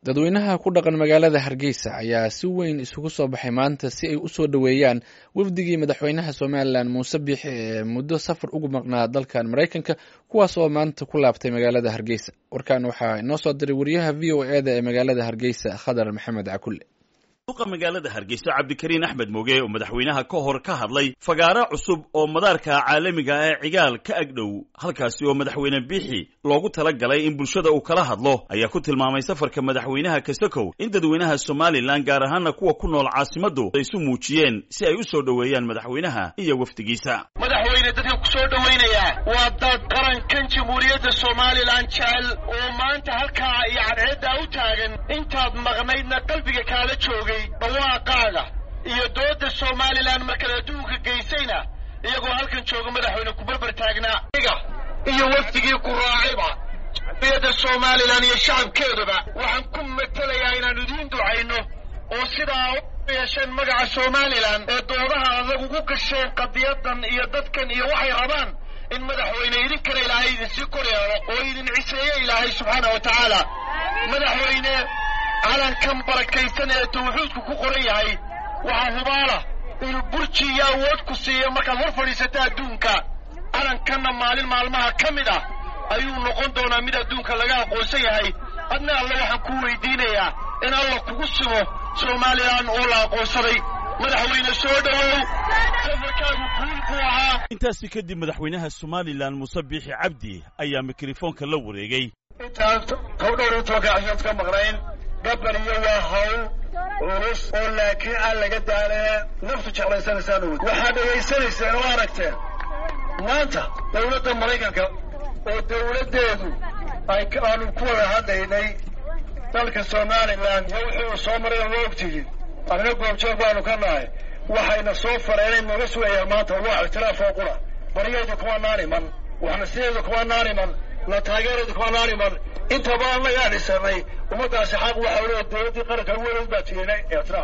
dadweynaha ku dhaqan magaalada hargeysa ayaa si weyn isugu soo baxay maanta si ay usoo dhoweeyaan wafdigii madaxweynaha somalilan muuse biixi ee muddo safar ugu maqnaa dalkan maraykanka kuwaas oo maanta ku laabtay magaalada hargeysa warkan waxaa inoo soo diray wariyaha v o e da ee magaalada hargeysa khadar maxamed cakulle duqa magaalada hargeysa cabdikariin axmed moge oo madaxweynaha ka hor ka hadlay fagaaro cusub oo madaarka caalamiga ee cigaal ka agdhow halkaasi oo madaxweyne biixi loogu tala galay in bulshada uu kala hadlo ayaa ku tilmaamay safarka madaxweynaha kasakow in dadweynaha somalilan gaar ahaana kuwa ku nool caasimaddu ay isu muujiyeen si ay u soo dhoweeyaan madaxweynaha iyo wafdigiisa madaxweyne dadka ku soo dhowaynayaa waa dad qarankan jamhuuriyadda somalilan jecel oo maanta halkaa iyo cadceeddaa u taagan intaad maqnaydna qalbiga kaala joogay dhawaaqaaga iyo dooda somalilan markaad adduunka geysayna iyagoo halkan jooga madaxweyne ku barbar taagnaa iga iyo wafdigii ku raacayba jamhuuriyadda somalilan iyo shacabkeedaba waxaan ku matelayaa inaannu idiin ducayno oo sidaa u yeesheen magaca somalilan ee doodaha adag ugu gasheen qadiyadan iyo dadkan iyo waxay rabaan in madaxweyne idinkana ilaahay idinsii kor yeelo oo idin ciseeye ilaahay subxaana wa tacaala madaxweyne calankan barakaysan ee tawxiidku ku qoran yahay waxaa hubaala inuu burji iyo awood ku siiyo markaad hor fadhiisata adduunka calankanna maalin maalmaha ka mid ah ayuu noqon doonaa mid adduunka laga aqoonsan yahay adna alle waxaan ku weydiinayaa in alla kugu simo somalilan oo la aqoonsaday madaxweyne soo dhowow safarkaagu guul buu ahaa intaasi kadib madaxweynaha somalilan muuse biixi cabdi ayaa mikrofoonka la wareegay intaan kow dhowr iyo tobanka cashaad ka maqnayn gabariyo waa hawl culus oo laakiin aan laga daalee naftu jeclaysanaysaan awod waxaad dhegaysanayseen oo aragteen maanta dawladda maraykanka oo dawladdeedu ay aanu ku wada hadlaynay dalka somalilan iyo wuxuu soo maray oo waa ogtihiin anina goobjoog baanu ka nahay waxayna soo fareenay nooga sugayaan maanta waa ictiraafoo qura baryaydu kuma naaniman waxnasideedu kuma naaniman la taageeradu kuma naaniman intaba annagaa dhisanay ummaddaasi xaq waxa leeya dawladdii qaranka weliod baa tiinay ictiraaf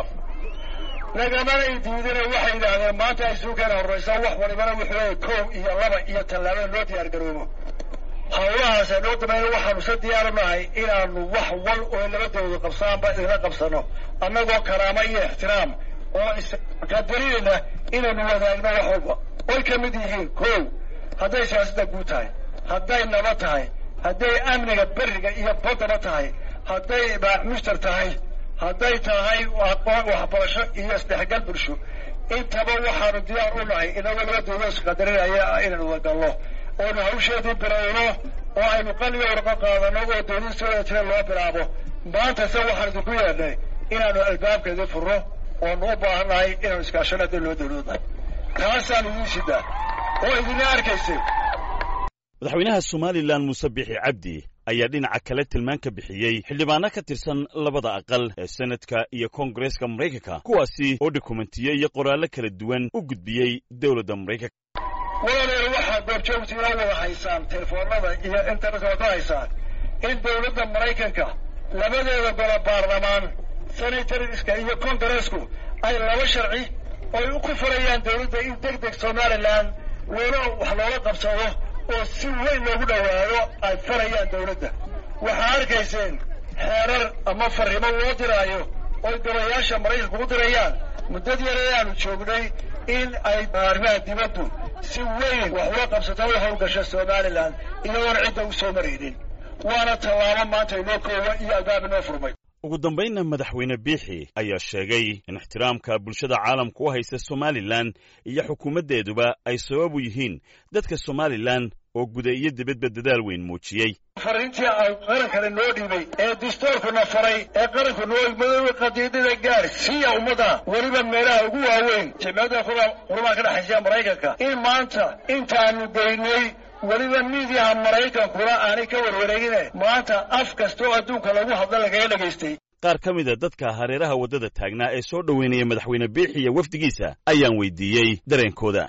nagamana ay diidina waxay yidhaahdeen maanta ay suukeena horraysaa wax walibana wuxuu leeyahy koob iyo laba iyo tallaabada loo diyaar garoobo hawlahaasa noo damayna waxaanu sa diyaaru nahay inaanu wax wal oo labadooda qabsaanba idinla qabsano annagoo karaamo iyo ixtiraam oo isqadarinayna inaanu wadaagno wax walba oy ka mid yihiin koow hadday siyaasadda guud tahay hadday naba tahay hadday amniga beriga iyo baddaba tahay hadday mushtar tahay hadday tahay waxbarasho iyo isdhexgal bulsho intaba waxaanu diyaar u nahay inagoo labadooda isqadarinaya inaanu wadagalno oonu hawsheedii bilowno oo aynu qaliga warqo qaadano oo dawlad soo wada jira loo bilaabo maanta se waxaan idinku yeedhnay inaanu albaabkeedii furno oonu u baahannahay inaanu iskaashano haddii loo dawladnahay taasaanu idiin sidaa oo idina arkaysay madaxweynaha somalilan muuse biixi cabdi ayaa dhinaca kale tilmaan ka bixiyey xildhibaano ka tirsan labada aqal ee senadka iyo koongareeska maraykanka kuwaasi oo dokumentiye iyo qoraallo kala duwan u gudbiyey dowladda maraykanka walaaleer waxaad goobjoogtiina wada haysaan telefoonada iyo internetka wada haysaan in dawladda maraykanka labadeeda golo baarlamaan senatoriska iyo kongareesku ay laba sharci oy ku furayaan dawladda in deg deg somalilan loola wax loola qabsado oo si weyn loogu dhowaado ay farayaan dawladda waxaa arkayseen xeerar ama farrimo loo diraayo oy golayaasha maraykanka ugu dirayaan muddad yar ee aanu joognay in ay arrimaha dibaddu si weyn wax ula qabsato u hawlgasho somalilan iyagoona cidda u soo maraynin waana tallaabo maanta inoo koowa iyo albaab inoo furmay ugu dambaynna madaxweyne biixi ayaa sheegay in ixtiraamka bulshada caalamka u haysta somalilan iyo xukuumaddeeduba ay sabab u yihiin dadka somalilan oo guda iyo dibadba dadaal weyn muujiyey fariintii ay qarankana noo dhiibay ee dastuurkuna faray ee qaranku noo madooba qadiidada gaar siiya ummadda weliba meelaha ugu waaweyn jimciyadda qurmaa ka dhexaysiya maraykanka in maanta intaanu geynay weliba miidiyaha maraykankuna aanay ka warwareegine maanta af kasta oo adduunka lagu hadla lagaga dhagaystay qaar ka mida dadka hareeraha waddada taagnaa ee soo dhoweynaya madaxweyne biixi iyo wafdigiisa ayaan weydiiyey dareenkooda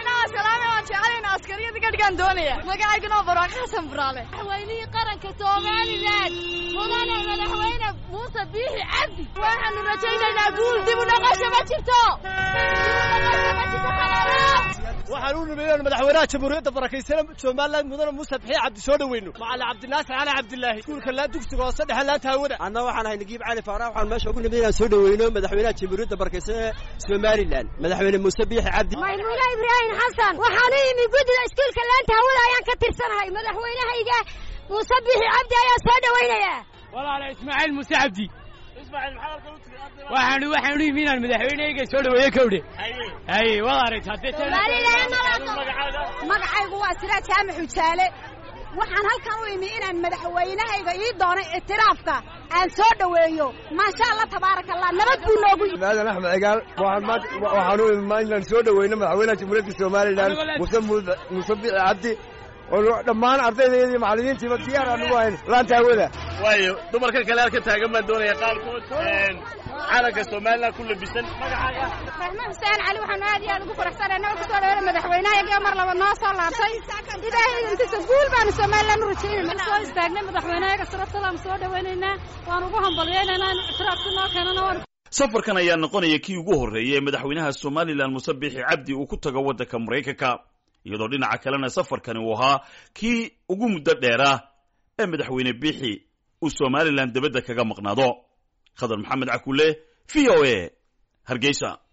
magacaygana baraan xasan buraale madaxweynihii qaranka somalilan mudane madaxweyne muuse biixi cabdi waxaanu rajaynaynaa guul dib u noqosho ma jirto waxaan u nimid inaan madaxweynaha jamhuuriyadda barakaysan somalilan mudane muuse bixiye cabdi soo dhoweyno macalin cabdinaasir cali cabdilaahi iskuulka laan dugsiga hoose dhexe laanta hawada anna waxaan ahay nagiib cali faarax waxaan meesha ugu nimid inaan soo dhoweyno madaxweynaha jamhuuriyadda barakaysan ee somalilan madaxweyne muuse biixi cabdi maymuuna ibraahim xasan waxaan u imi guddida iskuulka laanta hawada ayaan ka tirsanahay madaxweynahayga muuse biixi cabdi ayaan soo dhoweynayaa walaala ismaaciil muuse cabdi waxaan waxaan u yimi inaan madaxweynehayga soo dhaweeye kowdhe haye waad aragtaa magacaygu waa siraaj jaamac xujaale waxaan halkan u imi inaan madaxweynahayga ii doonay ictiraafka aan soo dhoweeyo maasha allah tabaaraka allah nabad buu noogu yimi maadan axmed cigaal waxaan u imi inaan soo dhoweyno madaxweynaha jamhuuriyadda somalilan muuse muuse biixi cabdi oo dhammaan ardayda iyo macallimiintiiba diyaar aan ugu hayn laanta hawada waayo dumarka kale halka taagan baan doonaya qaarkood calanka somalilan ku labisan magacaaga raxmo xuseen cali waxaanu aad iyo aad ugu faraxsanahay nabad kusoo dhaweena madaxweynahayagiyo mar laba noo soo laabtay ilaahay intiisa guul baanu somalilan u rajaynayna soo istaagnay madaxweynahayaga sharaftalaan soo dhawaynaynaa waan ugu hambalyaynayna ictiraafki noo keenana waan safarkan ayaa noqonaya kii ugu horreeyay ee madaxweynaha somalilan muuse biixi cabdi uu ku tago waddanka maraykanka iyadoo dhinaca kalena safarkani uu ahaa kii ugu muddo dheeraa ee madaxweyne biixi uu somalilan debadda kaga maqnaado khadar maxamed cakule v o a hargeysa